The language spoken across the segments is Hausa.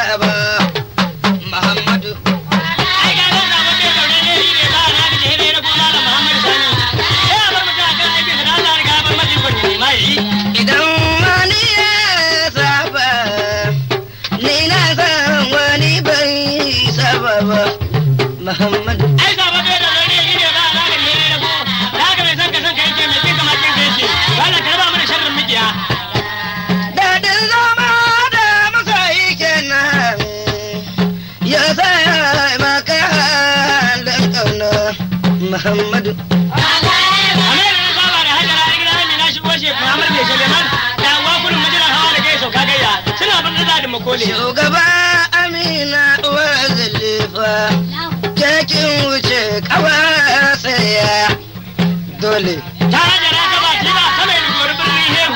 ba Muhammadu ai ga nan sabon bai zaune ne shi ne ba na ga jere na gona da Muhammadu Sani sai a bar mutum a kan aikin sa da Allah ya riga ya bar maji ko ne ma yi idan wani ya saba ni na san wani bai saba ba Muhammadu ai sabon bai zaune ne shi ne ba na ga jere na go da haka mai san ka san ka yake mai kin kama kin ka yake Allah ka raba mana sharrin mikiya Daɗin zama da masoyi kenan ya sa maka halin ƙauna Muhammadu. amma da na saba da hajjara a gidan Amina shigo shi Muhammad bai Suleiman da uwa kurin majiran hawa da kai sauka gayya suna bin da zadin makole Shugaba Amina uwar zilifa kekin wuce kawa saya dole. ta hajjara ta ba ta ba ta mai rigori birnin hehu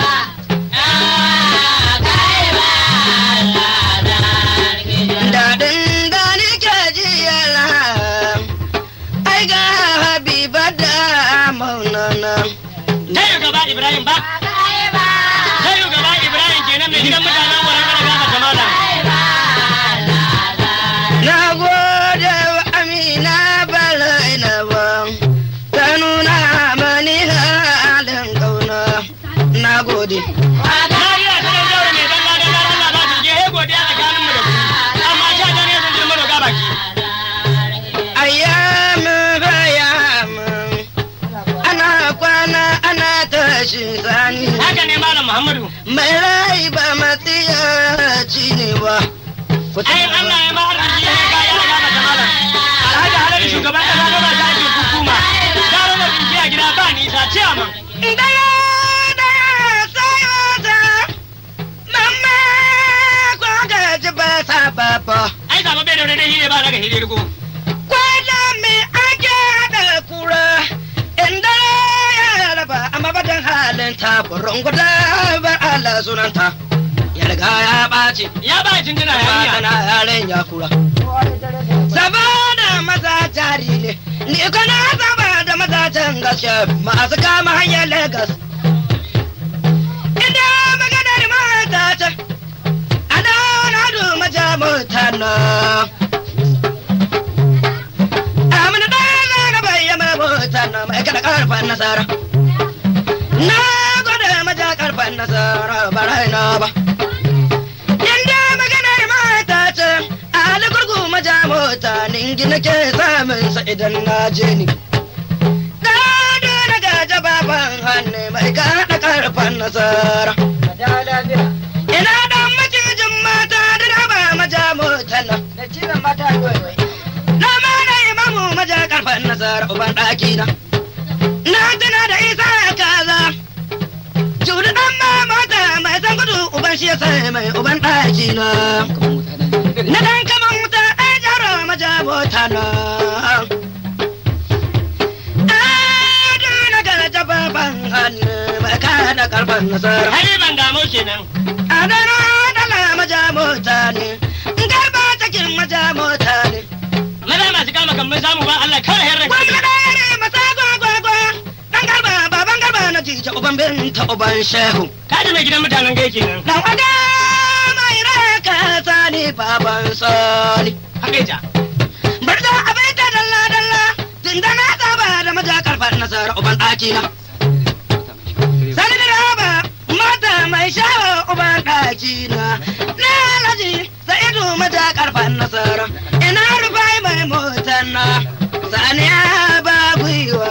Daɗin da nike ji yana ai ga Habiba da maunana. ta yi gaba Ibrahim ba ta yi gaba Ibrahim kenan mai gidan mutanen wurin kada gaba ta malam Na gode wa Amina Balaina ba, ta nuna mani halin ƙauna. Na gode. Mariya ta dan jaure mai dalla da Allah ba ta je he godiya tsakanin mu da ku amma sha ta ne sun je mu roga baki Ayyamin bayamin, ana kwana ana tashi sani. haka ne malam Muhammadu Mai rai ba matsiyaci ne ba. Ku ai Allah ya ma arziki ne ka ya gaba ta malam Alhaji Haladu shugaban kasa gaba ta ake hukuma ta rana binci a gida ba nisa ciyaman Daya daya sai wata, mamma kwa gaji ba sa baba. ai zama bai da wani hire ba daga hire rigo Kwana me ake haɗa kura, inda ya raba a mabadan halin ta burin guda bar Allah sunanta. Ya riga ya ɓaci, ya ba jinjina ya ba iya tana yaren ya kura. Saboda maza jari ne, ni kana saba da maza can gaske masu kama hanyar Legas. Inda maganar mata ce, a dauna du maja mutana. Amina ɗaya na bayyana mutana mai kada karfan nasara. Na gwada maja karfan nasara ba raina ba. Inda maganar mata ce, Ali gurgu maja mota ningi nake samun sa idan na je ni. Gado na gaja baban hannu mai kaɗa karfan nasara. Ina dan macijin mata da na ba maja mota na. Na ma na imamu maja karfan nasara uban ɗaki na. Na tuna da isa kaza. Judu ɗan ma mota mai san gudu uban shi ya sai mai uban ɗaki na. Na dan kaman wuta ɗan jaro maja mota na. Ado na gaja baban hannu mai kada karfan nasara. hari ban damu kenan Adana dala maja mota ne. Garba cikin maja mota ne. maza masu kama kan mun samu ba Allah kawai herra Gwamna ɗaya ne masa gwagwagwa. Ɗan garba baban garba na jija uban binta uban shehu. kaji mai gidan mutanen gai kenan Dan ada mai raka sani baban sani. haka ita Bar da abin ta dalla dalla. Tun da na saba da maja karfar nasara uban ɗaki na. Sani da raba mata mai shawo uban ɗaki na. Na alhaji sa'idu maja karfar nasara. Ina rufai mai motar na. Sani ya ba gwiwa.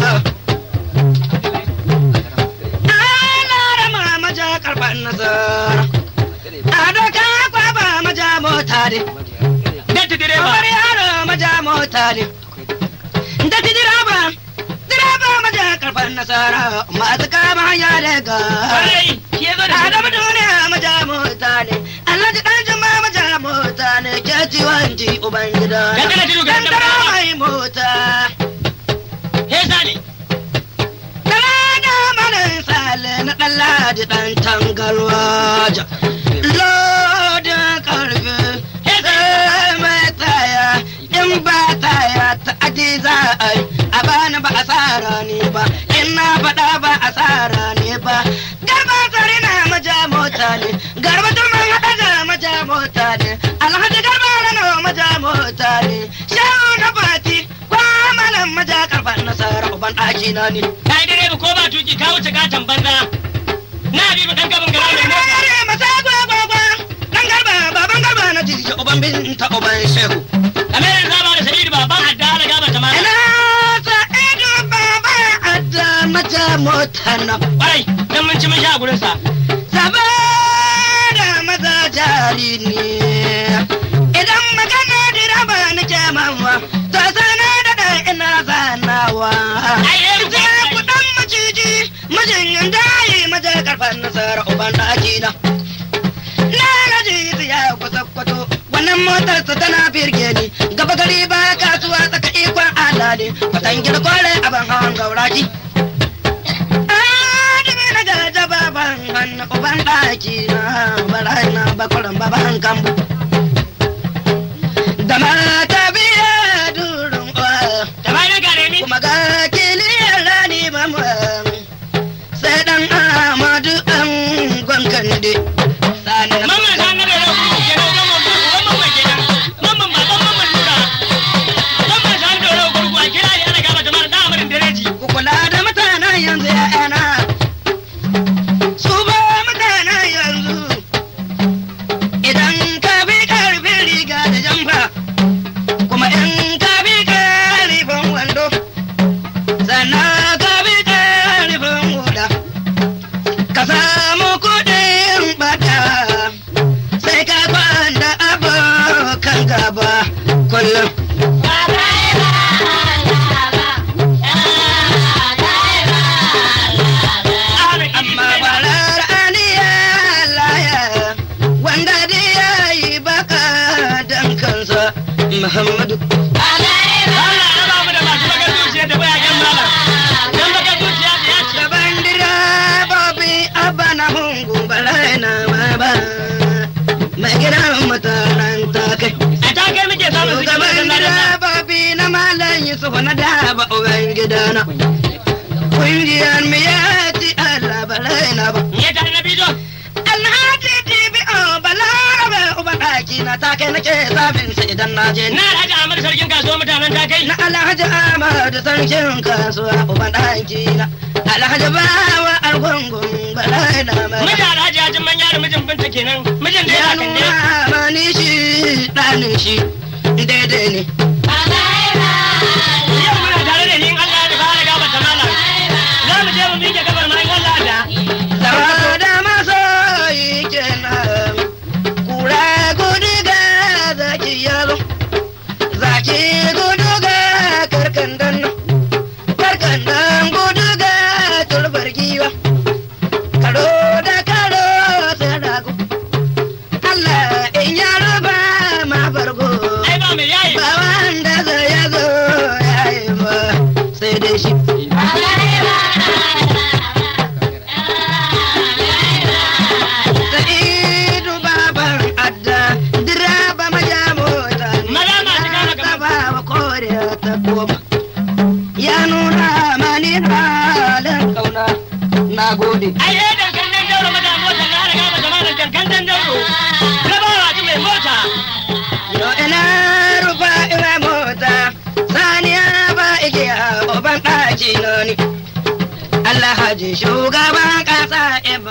Ana rama maja karfar nasara. Ado ka kwaba maja mota ne. datti direba Kamar yaro maja mota ne. Da ti direba, direba maja karfan nasara masu kama hanya daga. kwarai shi ya zo da Adamu duniya maja mota ne. Alhaji dan juma maja mota ne. Ke ciwon ji uban gida. Gangara tudu ga Gangara dabba. mai mota. he sale Dala da manin sale na ɗan ladi ɗan tangarwaja. Lodin karfe. Sai mai taya. In ba taya ta aji za a yi. A bani ba asara ne ba. In na faɗa ba asara ne ba. Garba tsari na maja mota ne. Garba turman haɗa da maja mota ne. Alhaji ɗaki na ne. Ka yi direba ko ba tuki ka wuce katon banza. Na bi mu ɗan gaban gara mai mota. Kare masa gwagwagwa, ɗan garba, baban garba na jiji, uban binta, uban shehu. Kamar zaba da sa'idu baban adda ala gaba ta mana. Ina sa ido baba adda mata mota na. Ƙwarai, dan mun ci mun sha gurinsa. Saba da maza jari ne. Idan magana direba nake mawa, to sana da ɗan ina zanawa. Ai, eh, Ita kuɗin maciji, mijin dayi maje karfan nasara uban ɗaki na. Na gaji ya kusa kwato, wannan motarsa tana birge ni, gaba gari ba kasuwa tsaka ikon Allah ne, kwatan gida kware abin hawan gauraki. Adimi na gaja baban hannu uban ɗaki na, bara na bakwaran baban kambu. Da mata biya durin uwa. Da bayan gare ni. kuma ga kiliyar rani mamu sai dan amadu an gwankande sani na Mamman san na da yau kuma kenan mamman ba uban mamman kenan. Mamman baban mamman nura. Mamman san da yau gurgu a kira ni ana gaba ta mana da amarin dereji. ku kula da mutanen yanzu ya'yana su ba mutanen yanzu idan ka bi karfin riga da jamfa kuma in ka bi karfin wando sannan ka bi karfin huda ka samu kuɗin bata sai ka kwanda abokan gaba kullum amma barar aniya laya wanda da ya yi baka dan kansa muhammadu Allah ya ba mu da masu bakar zuciya da bayagen malam. Dan bakar zuciya da ya ce. gaban direbobi abba na hungu balai na ba mai gidan mutanen takai A ta kai muke samun su gaban gaban gida. direbobi na malam yusuf na daba uban gidana kungiyar mu ya ci allah balai na ba Ya ta na bijo. Alhaji DBO Balarabe uban ɗaki na ta kai nake sabin sa idan na je Na Alhaji Ahmad sarkin kasuwa mutanen ta kai. na Alhaji Ahmad sarkin kasuwa uban ɗaki na Alhaji Bawa Argungun Balai na mai Mijin Alhaji Hajin manya da mijin binta kenan. Mijin da ya ya kan ne. nuna mani shi ɗanin shi daidai ne Yau muna tare da ni in Allah ya fara gaba ta malam. Za mu je mu miƙe gabar ma in Allah da. Saboda masoyi kenan kura gudu ga zaki yaro zaki gudu ga karkandan karkandan gudu ga tulbar giwa karo da karo sai rago Allah in ya ruba ma bargo Ai ba mai yayi. ba wanda zai ya zo ya yi ba sai dai shi Sa'idu baban adda direba maja mota Maza masu kama gaba. ba wa koriya ta koma ya nuna mani halin kauna na gode Ai eh dankan dan dauro mata mota na da gaba ta malam dankan dan dauro. Gabawa ji mai mota. yo ina rufa ina mota saniya ba igiya uban ɗaki na ni Allah haji shugaban ƙasa